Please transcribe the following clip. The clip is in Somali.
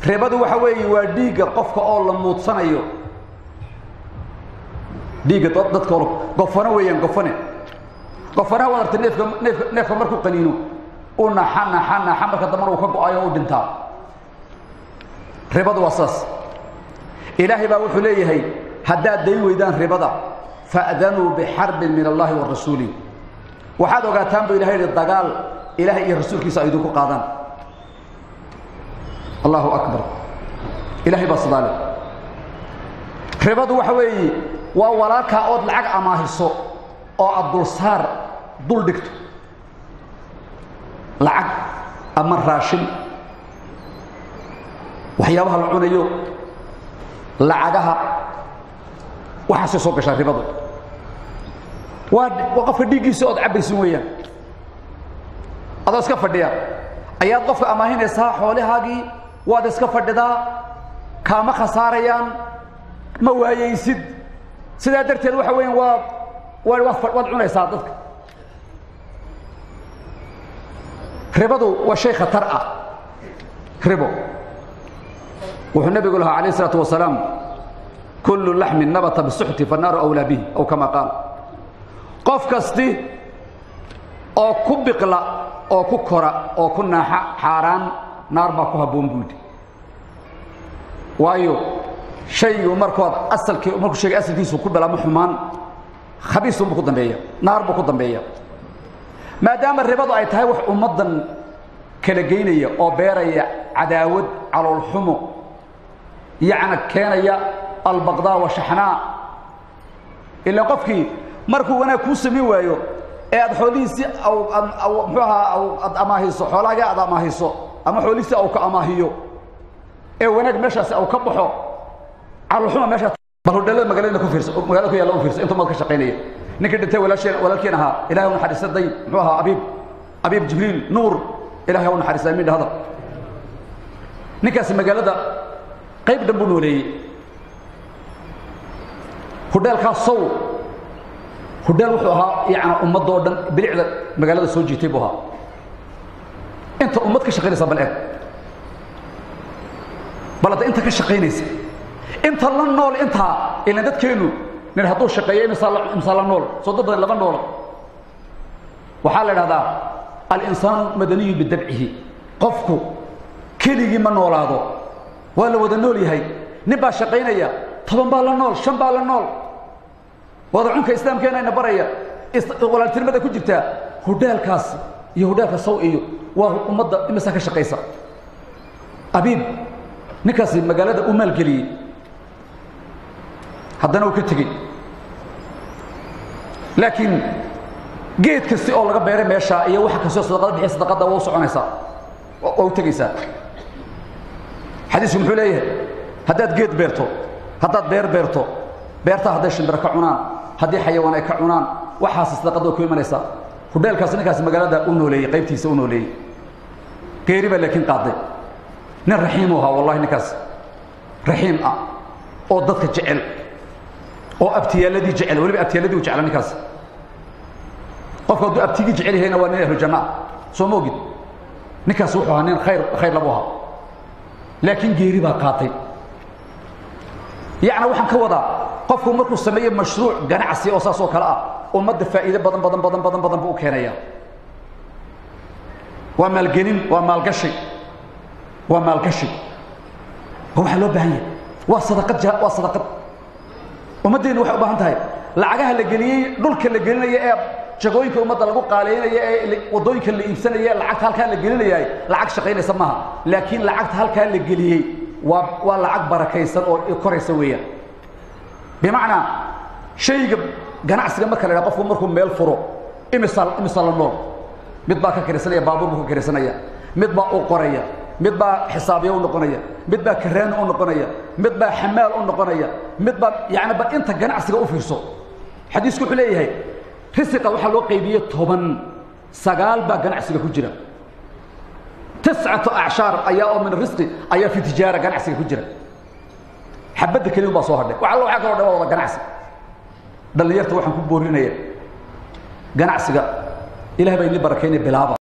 ribadu waxa weeye waa dhiigga qofka oo la muudsanayo dhiigga dadka oo gofano weeyaan gofane gofanaha waad artay neefka neefka neefka markuu qaniino u naxa naxa naxa marka dambana uu ka go-ayo o u dhintaa ribadu waa saas ilaahay baa wuxuu leeyahay haddaad dayn weydaan ribada fa'danuu bixarbin min allahi wa rasuuli waxaad ogaataan buu ilahay yihi dagaal ilaahay iyo rasuulkiisa ay idinku qaadaan allahu akbar ilahay baa sidaa leh ribadu waxa weeye waa walaalkaa ood lacag amaahiso oo aad dulsaar dul dhigto lacag ama raashin waxyaabaha la cunayo lacagaha waxaasay soo gashaa ribadu waa waa qofka dhiiggiisa ood cabbaysin weeyaan adoo iska fadhiya ayaad qofka amaahinaysaa xoolihaagii waad iska fadhidaa kaama khasaarayaan ma waayaysid sidaa darteed waxa weeyaan waa waa waad waad cunaysaa dadka ribadu waa shay khatar ah ribo wuxuu nabigu lahaa alayh الsalaatu wasalaam kullu laxmin nabata bisuxti fannaaru awlaa bihi aw kama qaal qof kasti oo ku biqla oo ku kora oo ku naaxa xaaraan naar baa ku habboon buu yidhi waayo shaygu markood asalkii markuu shayga asalkiisu ku bilaamo xumaan khabiisunbuu ku dambeeya naar buu ku dambeeya maadaama ribadu ay tahay wax ummaddan kala geynaya oo beeraya cadaawad caloolxumo yacna keenaya albaqdaa washaxnaa ilaa qofkii markuu wanaag kuu samayn waayo ee aad xoolihiisii muxuu ahaa aad amaahiso xoolaagii aad amaahiso ama xoolihiisii au ka amaahiyo ee wanaag meeshaasi au ka baxo caloolxuma meeshaa bal hodheelada magaalada ku fiirsa magaalada ku yaalla u fiirsa intuu maad ka shaqaynaya ninkii dhintay walaalsheen walaalkeen ahaa ilahay u naxariista day muxuu ahaa abiib abiib jibriil nuur ilahay u naxariista amiin dhahda ninkaasi magaalada qayb dhan buu nooleeyey hudheelkaas sow hudheel wuxuu ahaa yacni ummadda oo dhan bilicda magaalada soo jiitay buu ahaa inta ummad ka shaqaynaysa bal eeg bal hadda inta ka shaqaynaysa inta la nool intaa ilan dadkeennu nin hadduu shaqeeyo imsaa la nool soo dad badan lama noola waxaa la idhahdaa alinsaanu madaniyun bidabcihi qofku keligii ma noolaado waa la wada nool yahay nin baa shaqaynaya toban baa la nool shan baa la nool wada cunka islaamkeena ina baraya walaaltinimada ku jirtaa hudheelkaas iyo hudheelka saw iyo waa ummadda imisaa ka shaqaysa abiib ninkaasi magaalada u maalgeliyey haddana uu ka tegey laakiin geed kasti oo laga beeray meeshaa iyo waxa kastoo sadaqada bixiya sadaqadda waa u soconaysaa waa u tegaysaa xadiisku muxuu leeyahay haddaad geed beerto haddaad beer beerto beertaa hadday shimbiro ka cunaan haddii xayawaan ay ka cunaan waxaas sadaqadda way ku imanaysaa hudheelkaas ninkaasi magaalada u nooleeyey qaybtiisa u nooleeyey geeri baa laakiin qaaday nin raxiimu ahaa wallahi ninkaas raxiim ah oo dadka jecel oo abtiyaaladii jecel weliba abtiyaaladii u jecla ninkaas qofku hadduu abtigii jecel yahayna waa nin ahlu janna ah soo ma ogid ninkaas wuxuu ahaa nin khayr khayr labu ahaa laakiin geeri baa qaatay yacni waxaan ka wadaa qofku markuu sameeyo mashruuc ganacsi oo saas oo kale ah ummadda faa'iide badan badan badan badan badan buu u keenaya waa maalgelin waa maalgashi waa maalgashi oo waxaa loo baahan yahay waa sadaqad waa sadaqad ummaddeennu waxay u baahan tahay lacagaha la geliyey dhulka la gelinaya ee jagooyinka ummadda lagu qaaleynaya ee waddooyinka la iibsanaya lacagta halkaa la gelinayay lacag shaqaynaysa maaha laakiin lacagta halkaa la geliyey waa waa lacag barakaysan oo koraysa weeyaan bimacnaa shayga ganacsiga marka la dhaha qofku markuu meel furo imisa imisa la nool mid baa ka kirisanaya baabuur buu ka kirisanaya mid baa u qoraya mid baa xisaabiye u noqonaya mid baa karaan u noqonaya mid baa xamaal u noqonaya mid baa yani bal inta ganacsiga u fiirso xadiisku wuxuu leeyahay risiqa waxaa loo qaybiyey toban sagaal baa ganacsiga ku jira tiscatu acshaar ayaa oo min risqi ayaa fi tijaara ganacsiga ku jira xabadda keliun baa soo hadhay wax alla waxaa kaloo dhan waa wada ganacsi dhallinyarta waxaan ku boorinaya ganacsiga ilaah baa idin barakeynaya bilaaba